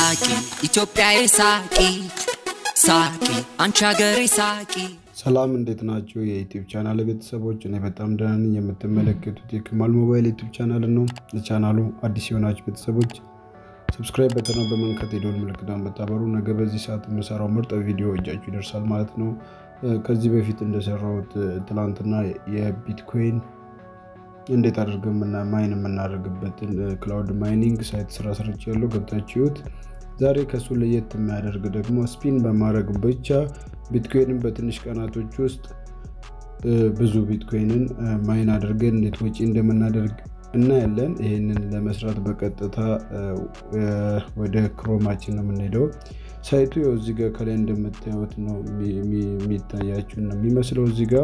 ሳቂ ኢትዮጵያዬ ሳቂ ሳቂ አንቺ ሀገሬ ሳቂ ሰላም እንዴት ናቸው? የዩቲዩብ ቻናል ቤተሰቦች፣ እኔ በጣም ደህና ነኝ። የምትመለከቱት የክማል ሞባይል ዩቲዩብ ቻናል ነው። ለቻናሉ አዲስ የሆናችሁ ቤተሰቦች ሰብስክራይብ በተነው በመንከት የደወል ምልክቱን በታበሩ ነገ በዚህ ሰዓት የምሰራው ምርጥ ቪዲዮ እጃችሁ ይደርሳል ማለት ነው። ከዚህ በፊት እንደሰራሁት ትላንትና የቢትኮይን እንዴት አድርገን ማይን የምናደርግበትን ክላውድ ማይኒንግ ሳይት ስራ ስርች ያለው ገብታችሁት ዛሬ ከሱ ለየት የሚያደርግ ደግሞ ስፒን በማድረግ ብቻ ቢትኮይንን በትንሽ ቀናቶች ውስጥ ብዙ ቢትኮይንን ማይን አድርገን እንዴት ወጪ እንደምናደርግ እናያለን። ይህንን ለመስራት በቀጥታ ወደ ክሮማችን ነው የምንሄደው። ሳይቱ ያው እዚህ ጋር ከላይ እንደምታዩት ነው የሚታያችሁ ነው የሚመስለው። እዚህ ጋር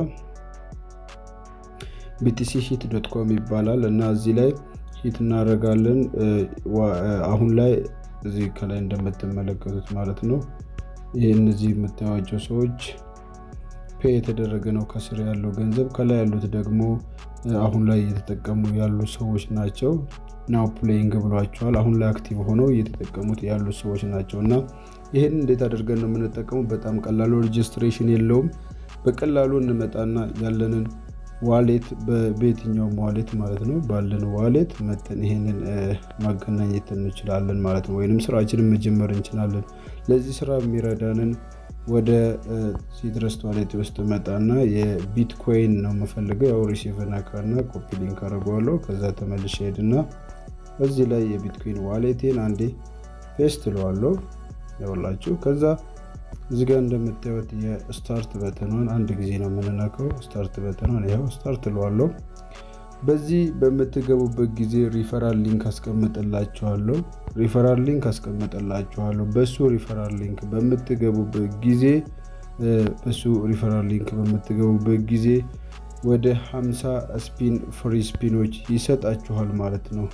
ቢቲሲ ሂት ዶት ኮም ይባላል እና እዚህ ላይ ሂት እናደርጋለን። አሁን ላይ እዚህ ከላይ እንደምትመለከቱት ማለት ነው ይህ እነዚህ የምታዩቸው ሰዎች ፔ የተደረገ ነው ከስር ያለው ገንዘብ። ከላይ ያሉት ደግሞ አሁን ላይ እየተጠቀሙ ያሉ ሰዎች ናቸው። ናው ፕሌይንግ ብሏቸዋል። አሁን ላይ አክቲቭ ሆነው እየተጠቀሙት ያሉ ሰዎች ናቸው እና ይህን እንዴት አድርገን ነው የምንጠቀሙ? በጣም ቀላሉ ሬጅስትሬሽን የለውም። በቀላሉ እንመጣና ያለንን ዋሌት በየትኛውም ዋሌት ማለት ነው ባለን ዋሌት መተን ይሄንን ማገናኘት እንችላለን ማለት ነው። ወይንም ስራችንን መጀመር እንችላለን። ለዚህ ስራ የሚረዳንን ወደ ሲትረስ ዋሌት ውስጥ መጣና የቢትኮይን ነው የምፈልገው። ያው ሪሲቭ ነካና ኮፒ ሊንክ አድርገዋለሁ። ከዛ ተመልሼ ሄድና እዚህ ላይ የቢትኮይን ዋሌቴን አንዴ ፔስት እለዋለሁ። ያውላችሁ ከዛ እዚህ ጋር እንደምታዩት የስታርት በተኗን አንድ ጊዜ ነው የምንነካው። ስታርት በተኗን ይኸው ስታርት እለዋለሁ። በዚህ በምትገቡበት ጊዜ ሪፈራል ሊንክ አስቀምጥላችኋለሁ። ሪፈራል ሊንክ አስቀምጥላችኋለሁ። በሱ ሪፈራል ሊንክ በምትገቡበት ጊዜ በሱ ሪፈራል ሊንክ በምትገቡበት ጊዜ ወደ 50 ስፒን ፍሪ ስፒኖች ይሰጣችኋል ማለት ነው።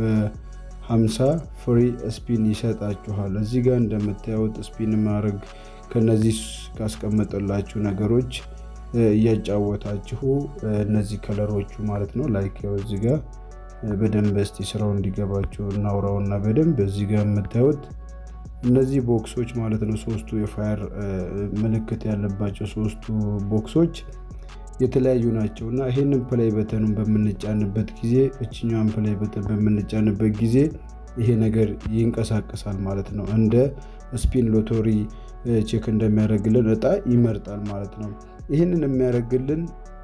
50 ፍሪ ስፒን ይሰጣችኋል። እዚህ ጋር እንደምታዩት ስፒን ማድረግ ከነዚህ ካስቀመጠላችሁ ነገሮች እያጫወታችሁ እነዚህ ከለሮቹ ማለት ነው ላይክ ያው እዚህ ጋር በደንብ እስቲ ስራው እንዲገባችሁ እናውራውና በደንብ እዚህ ጋር የምታዩት እነዚህ ቦክሶች ማለት ነው ሶስቱ የፋየር ምልክት ያለባቸው ሶስቱ ቦክሶች የተለያዩ ናቸው እና ይህንን ፕላይ በተኑን በምንጫንበት ጊዜ እችኛዋን ፕላይ በተን በምንጫንበት ጊዜ ይሄ ነገር ይንቀሳቀሳል ማለት ነው። እንደ ስፒን ሎቶሪ ቼክ እንደሚያደርግልን እጣ ይመርጣል ማለት ነው። ይህንን የሚያደርግልን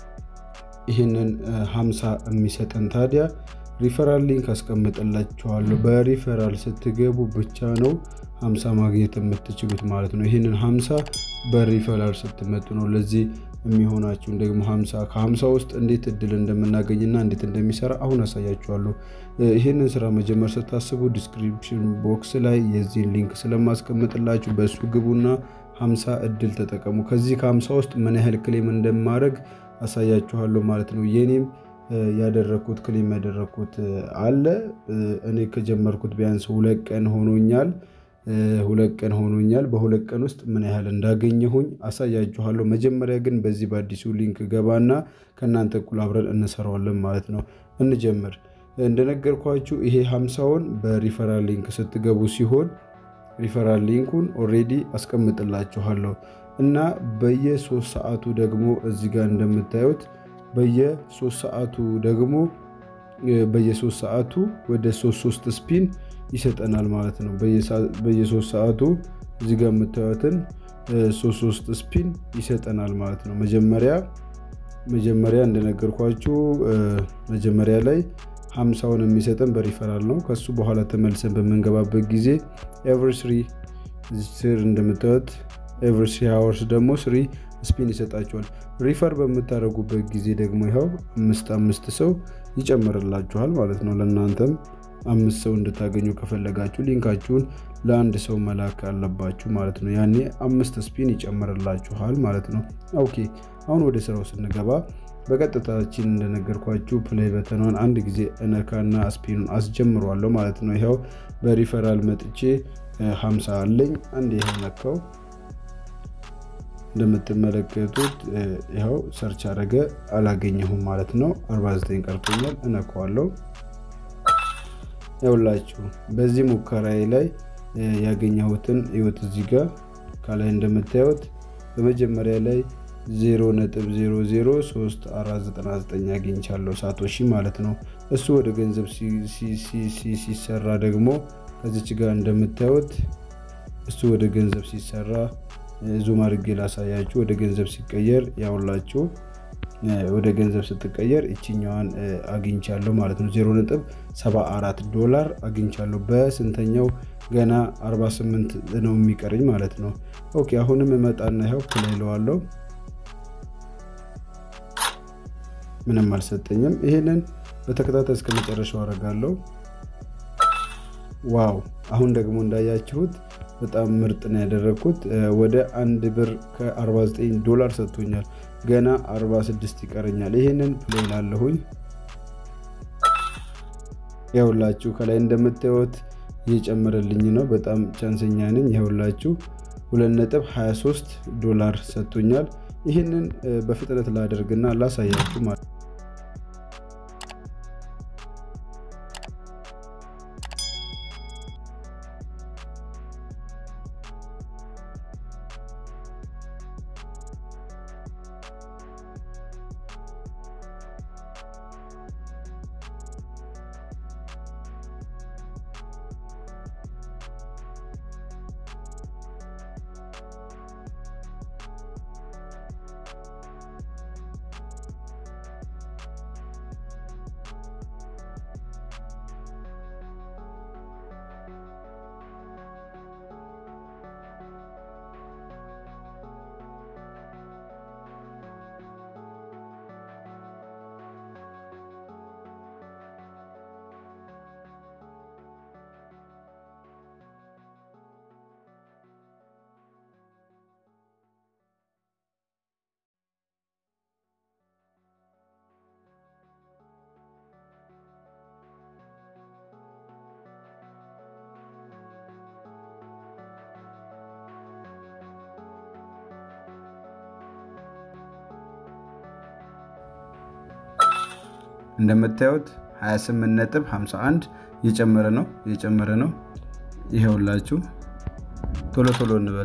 ይህንን ሀምሳ የሚሰጠን ታዲያ ሪፈራል ሊንክ አስቀምጥላችኋለሁ። በሪፈራል ስትገቡ ብቻ ነው ሀምሳ ማግኘት የምትችሉት ማለት ነው። ይህንን ሀምሳ በሪፈራል ስትመጡ ነው ለዚህ የሚሆናችሁን ደግሞ ሀምሳ ከሀምሳ ውስጥ እንዴት እድል እንደምናገኝና እንዴት እንደሚሰራ አሁን አሳያችኋለሁ። ይህንን ስራ መጀመር ስታስቡ ዲስክሪፕሽን ቦክስ ላይ የዚህን ሊንክ ስለማስቀምጥላችሁ በእሱ ግቡና ሀምሳ እድል ተጠቀሙ። ከዚህ ከሀምሳ ውስጥ ምን ያህል ክሌም እንደማድረግ አሳያችኋለሁ ማለት ነው። የኔም ያደረግኩት ክሌም ያደረግኩት አለ። እኔ ከጀመርኩት ቢያንስ ሁለት ቀን ሆኖኛል። ሁለት ቀን ሆኖኛል። በሁለት ቀን ውስጥ ምን ያህል እንዳገኘሁኝ አሳያችኋለሁ። መጀመሪያ ግን በዚህ በአዲሱ ሊንክ ገባና ከእናንተ እኩል አብረን እንሰራዋለን ማለት ነው። እንጀምር። እንደነገርኳችሁ ይሄ ሀምሳውን በሪፈራል ሊንክ ስትገቡ ሲሆን ሪፈራል ሊንኩን ኦሬዲ አስቀምጥላችኋለሁ እና በየሶስት ሰዓቱ ደግሞ እዚህ ጋር እንደምታዩት በየሶስት ሰዓቱ ደግሞ በየሶስት ሰዓቱ ወደ ሶስት ሶስት ስፒን ይሰጠናል ማለት ነው። በየሶስት ሰዓቱ እዚህ ጋር የምታዩትን ሶስት ሶስት ስፒን ይሰጠናል ማለት ነው። መጀመሪያ መጀመሪያ እንደነገርኳችሁ መጀመሪያ ላይ ሀምሳውን የሚሰጠን በሪፈራል ነው። ከሱ በኋላ ተመልሰን በምንገባበት ጊዜ ኤቨሪ ስሪ ስር እንደምታዩት ኤቨሪ ስሪ ሀወርስ ደግሞ ስሪ ስፒን ይሰጣችኋል። ሪፈር በምታደርጉበት ጊዜ ደግሞ ይኸው አምስት አምስት ሰው ይጨምርላችኋል ማለት ነው። ለእናንተም አምስት ሰው እንድታገኙ ከፈለጋችሁ ሊንካችሁን ለአንድ ሰው መላክ አለባችሁ ማለት ነው። ያኔ አምስት ስፒን ይጨምርላችኋል ማለት ነው። ኦኬ አሁን ወደ ስራው ስንገባ በቀጥታችን እንደነገርኳችሁ ፕሌይ በተኗን አንድ ጊዜ እነካና ስፒኑን አስጀምሯለሁ ማለት ነው። ይኸው በሪፈራል መጥቼ 50 አለኝ። አንድ ይሄ ነካው እንደምትመለከቱት ይኸው ሰርች አደረገ አላገኘሁም ማለት ነው። 49 ቀርቶኛል። እነካዋለሁ። ይኸውላችሁ በዚህ ሙከራዬ ላይ ያገኘሁትን ህይወት እዚህ ጋር ከላይ እንደምታዩት በመጀመሪያ ላይ 0.003499 አግኝቻለሁ ሳቶሺ ማለት ነው። እሱ ወደ ገንዘብ ሲሰራ ደግሞ ከዚች ጋር እንደምታዩት እሱ ወደ ገንዘብ ሲሰራ ዙም አድርጌ ላሳያችሁ። ወደ ገንዘብ ሲቀየር ያውላችሁ ወደ ገንዘብ ስትቀየር ይችኛዋን አግኝቻለሁ ማለት ነው። 0.74 ዶላር አግኝቻለሁ። በስንተኛው ገና 48 ነው የሚቀረኝ ማለት ነው። ኦኬ አሁንም እመጣና ይኸው ፕላይ እለዋለሁ። ምንም አልሰጠኝም። ይሄንን በተከታታይ እስከ መጨረሻው አደርጋለሁ። ዋው አሁን ደግሞ እንዳያችሁት በጣም ምርጥ ነው ያደረግኩት። ወደ አንድ ብር ከ49 ዶላር ሰጥቶኛል። ገና 46 ይቀረኛል። ይህንን ፕሌይ ላለሁኝ ያውላችሁ ከላይ እንደምታዩት እየጨመረልኝ ነው። በጣም ቻንሰኛ ነኝ። ያውላችሁ 2.23 ዶላር ሰጥቶኛል። ይህንን በፍጥነት ላደርግና ላሳያችሁ ማለት እንደምታዩት 28 ነጥብ 51 እየጨመረ ነው እየጨመረ ነው። ይኸውላችሁ ቶሎ ቶሎ እንበል።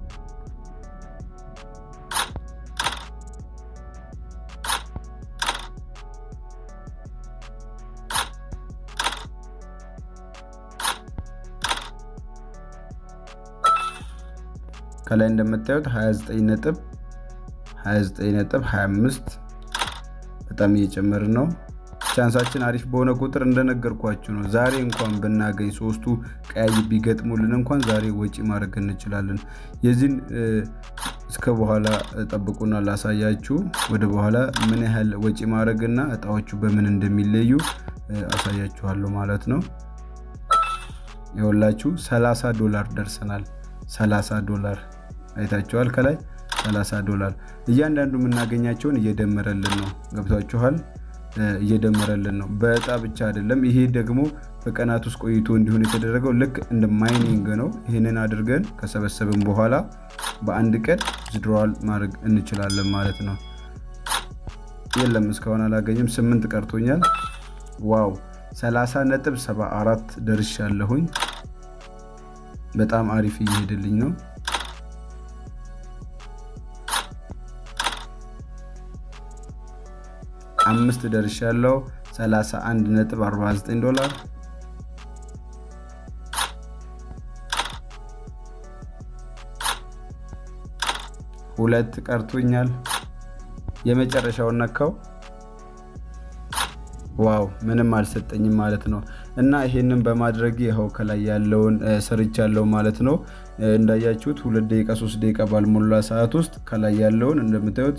ከላይ እንደምታዩት 29 ነጥብ 29 ነጥብ 25 በጣም እየጨመረ ነው። ቻንሳችን አሪፍ በሆነ ቁጥር እንደነገርኳችሁ ነው። ዛሬ እንኳን ብናገኝ ሶስቱ ቀያይ ቢገጥሙልን እንኳን ዛሬ ወጪ ማድረግ እንችላለን። የዚህን እስከ በኋላ ጠብቁና ላሳያችሁ። ወደ በኋላ ምን ያህል ወጪ ማድረግና እጣዎቹ በምን እንደሚለዩ አሳያችኋለሁ ማለት ነው። የወላችሁ 30 ዶላር ደርሰናል። 30 ዶላር አይታችኋል። ከላይ 30 ዶላር እያንዳንዱ የምናገኛቸውን እየደመረልን ነው። ገብቷችኋል? እየደመረልን ነው። በእጣ ብቻ አይደለም። ይሄ ደግሞ በቀናት ውስጥ ቆይቶ እንዲሆን የተደረገው ልክ እንደ ማይኒንግ ነው። ይህንን አድርገን ከሰበሰብን በኋላ በአንድ ቀን ዝድሮዋል ማድረግ እንችላለን ማለት ነው። የለም እስካሁን አላገኝም። ስምንት ቀርቶኛል። ዋው 30 ነጥብ 74 ደርሻለሁኝ። በጣም አሪፍ እየሄደልኝ ነው። አምስት ደርሻለሁ። 31 ነጥብ 49 ዶላር ሁለት ቀርቶኛል። የመጨረሻውን ነካው። ዋው ምንም አልሰጠኝም ማለት ነው። እና ይሄንን በማድረግ ይኸው ከላይ ያለውን ሰርቻለሁ ማለት ነው። እንዳያችሁት ሁለት ደቂቃ ሶስት ደቂቃ ባልሞላ ሰዓት ውስጥ ከላይ ያለውን እንደምታዩት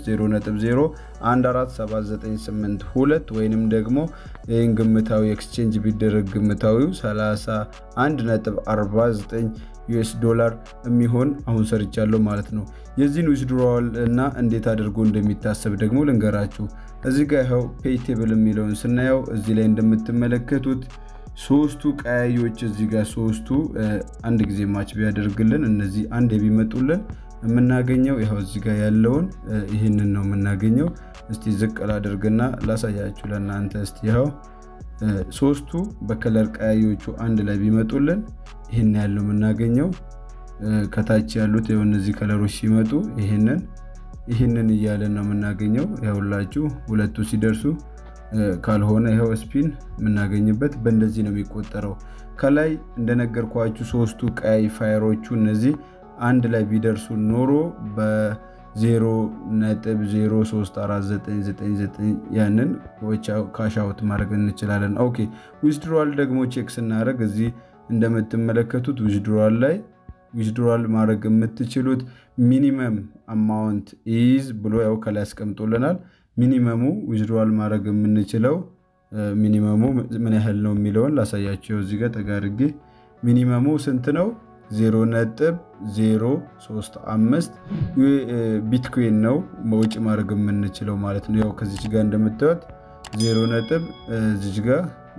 0.0147982 ወይንም ደግሞ ይህን ግምታዊ ኤክስቼንጅ ቢደረግ ግምታዊው 31.49 ዩኤስ ዶላር የሚሆን አሁን ሰርቻለሁ ማለት ነው። የዚህን ዊዝድሮዋል እና እንዴት አድርጎ እንደሚታሰብ ደግሞ ልንገራችሁ። እዚህ ጋር ይኸው ፔይቴብል የሚለውን ስናየው እዚህ ላይ እንደምትመለከቱት ሶስቱ ቀያዮች እዚህ ጋር ሶስቱ አንድ ጊዜ ማች ቢያደርግልን እነዚህ አንድ ቢመጡልን የምናገኘው ይኸው እዚህ ጋር ያለውን ይህንን ነው የምናገኘው። እስቲ ዝቅ ላደርግና ላሳያችሁ ለእናንተ። እስቲ ይኸው ሶስቱ በከለር ቀያዮቹ አንድ ላይ ቢመጡልን ይህን ያለው የምናገኘው ከታች ያሉት የሆነ እነዚህ ከለሮች ሲመጡ ይህንን ይህንን እያለን ነው የምናገኘው። ያውላችሁ ሁለቱ ሲደርሱ ካልሆነ ይኸው ስፒን የምናገኝበት በእንደዚህ ነው የሚቆጠረው። ከላይ እንደነገርኳችሁ ሶስቱ ቀያይ ፋየሮቹ እነዚህ አንድ ላይ ቢደርሱ ኖሮ በ0 ነጥብ 03499 ያንን ካሻውት ማድረግ እንችላለን። ኦኬ ዊዝድሮዋል ደግሞ ቼክ ስናደርግ እዚህ እንደምትመለከቱት ዊዝድሮዋል ላይ ዊዝድሮዋል ማድረግ የምትችሉት ሚኒመም አማውንት ኢዝ ብሎ ያው ከላይ ያስቀምጦልናል። ሚኒመሙ ዊዝድሮዋል ማድረግ የምንችለው ሚኒመሙ ምን ያህል ነው የሚለውን ላሳያቸው። እዚህ ጋር ተጋርጌ ሚኒመሙ ስንት ነው? 0.035 ቢትኮይን ነው መውጭ ማድረግ የምንችለው ማለት ነው። ያው ከዚች ጋር እንደምታዩት 0 ነጥብ እዚች ጋር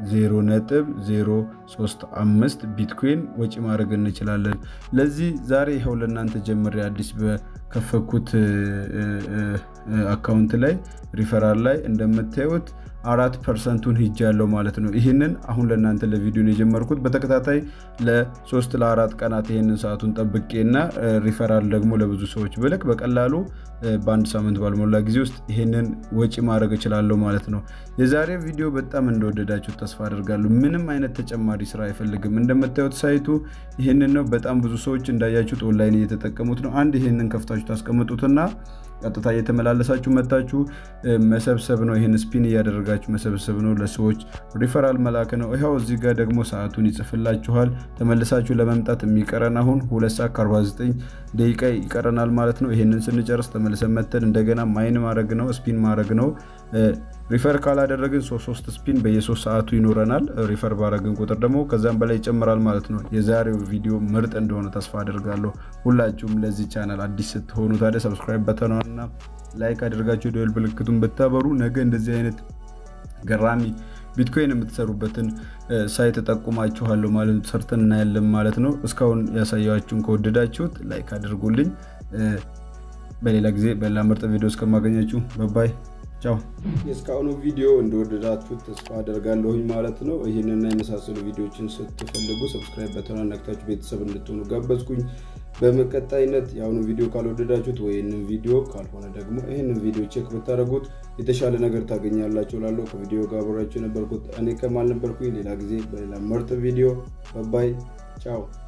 0.035 ቢትኮይን ወጪ ማድረግ እንችላለን። ለዚህ ዛሬ ይኸው ለእናንተ ጀምሬ አዲስ በከፈኩት አካውንት ላይ ሪፈራል ላይ እንደምታዩት አራት ፐርሰንቱን ሂጅ ያለው ማለት ነው። ይህንን አሁን ለእናንተ ለቪዲዮን የጀመርኩት በተከታታይ ለሶስት ለአራት ቀናት ይህንን ሰዓቱን ጠብቄና ሪፈራል ደግሞ ለብዙ ሰዎች ብልክ በቀላሉ በአንድ ሳምንት ባልሞላ ጊዜ ውስጥ ይህንን ወጪ ማድረግ እችላለሁ ማለት ነው። የዛሬ ቪዲዮ በጣም እንደወደዳችሁ ተስፋ አድርጋለሁ። ምንም አይነት ተጨማሪ ስራ አይፈልግም። እንደምታዩት ሳይቱ ይህንን ነው። በጣም ብዙ ሰዎች እንዳያችሁት ኦንላይን እየተጠቀሙት ነው። አንድ ይህንን ከፍታችሁ ታስቀምጡትና ቀጥታ እየተመላለሳችሁ መታችሁ መሰብሰብ ነው። ይህን ስፒን እያደረጋችሁ መሰብሰብ ነው። ለሰዎች ሪፈራል መላክ ነው። ይኸው እዚህ ጋር ደግሞ ሰዓቱን ይጽፍላችኋል። ተመልሳችሁ ለመምጣት የሚቀረን አሁን ሁለት ሰዓት ከ49 ደቂቃ ይቀረናል ማለት ነው። ይህንን ስንጨርስ ተመልሰን መተን እንደገና ማይን ማድረግ ነው፣ ስፒን ማድረግ ነው። ሪፈር ካላደረግን ሶስት ሶስት ስፒን በየሶስት ሰዓቱ ይኖረናል። ሪፈር ባረግን ቁጥር ደግሞ ከዛም በላይ ይጨምራል ማለት ነው። የዛሬው ቪዲዮ ምርጥ እንደሆነ ተስፋ አድርጋለሁ። ሁላችሁም ለዚህ ቻናል አዲስ ስትሆኑ ታዲያ ሰብስክራይብ በተኗና ላይክ አድርጋችሁ ደወል ምልክቱን ብታበሩ ነገ እንደዚህ አይነት ገራሚ ቢትኮይን የምትሰሩበትን ሳይት ጠቁማችኋለሁ ማለት ነው። ሰርተን እናያለን ማለት ነው። እስካሁን ያሳያችሁን ከወደዳችሁት ላይክ አድርጉልኝ። በሌላ ጊዜ በሌላ ምርጥ ቪዲዮ እስከማገኛችሁ በባይ ቻው። የእስካሁኑ ቪዲዮ እንደወደዳችሁት ተስፋ አደርጋለሁኝ ማለት ነው። ይህንና የመሳሰሉ ቪዲዮችን ስትፈልጉ ሰብስክራይብ በተኗን ነክታችሁ ቤተሰብ እንድትሆኑ ጋበዝኩኝ። በመቀጣይነት የአሁኑ ቪዲዮ ካልወደዳችሁት ወይንም ቪዲዮ ካልሆነ ደግሞ ይህንን ቪዲዮ ቼክ ብታደረጉት የተሻለ ነገር ታገኛላችሁ። ላለው ከቪዲዮ ጋር አብራችሁ የነበርኩት እኔ ከማል ነበርኩኝ። ሌላ ጊዜ በሌላ ምርጥ ቪዲዮ በባይ ቻው።